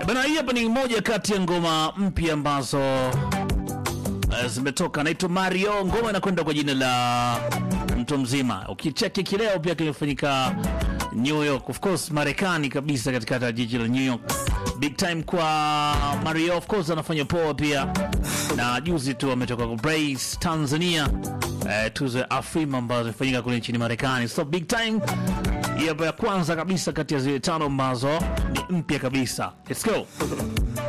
Bana, hii hapa ni moja kati ya ngoma mpya ambazo eh, zimetoka, naitwa Mario. Ngoma inakwenda kwa jina la mtu mzima. Ukicheki kileo pia kimefanyika New York, of course Marekani kabisa, katikati ya jiji la New York. Big time kwa Mario, of course anafanya poa pia, na juzi tu ametoka kwa Brace Tanzania, eh, tuzo ya Afrima ambazo zimefanyika kule nchini Marekani, so big time hii hapa ya kwanza kabisa kati ya zile tano ambazo ni mpya kabisa. Let's go.